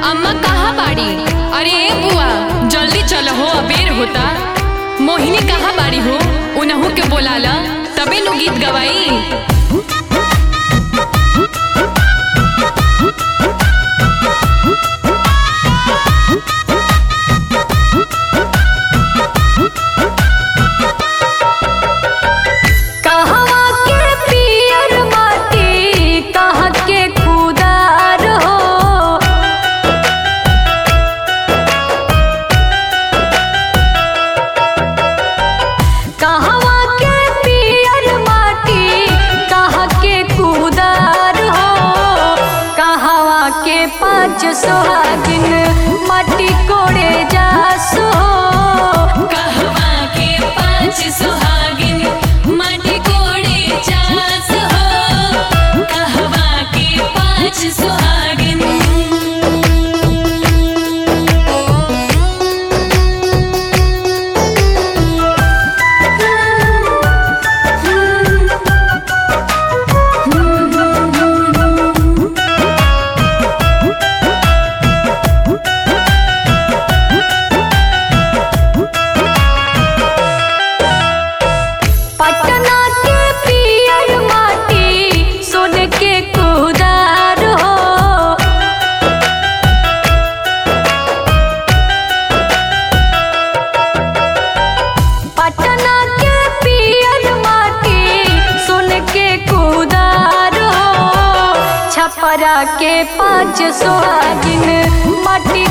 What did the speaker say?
अम्मा कहाँ बाड़ी अरे ए बुआ जल्दी चलो हो अबेर होता मोहिनी कहाँ बाड़ी हो उनहू के बोलाला तबे नु गीत गवाई कहवा के पियर माटी कहाँ के खुदार हो कहवा के पियर माटी कहाँ के खुदार हो कहवा के पाँच सोहागिन माटी कोड़े जासो कहवा के पांच सुहागिन माटी कोड़े चास हो कहवा के पांच सुहागिन पटना के पियर माटी सोन के कुदार हो पटना के पियर माटी सोन के कुदार हो छपरा के पाँच सोहागिन माटी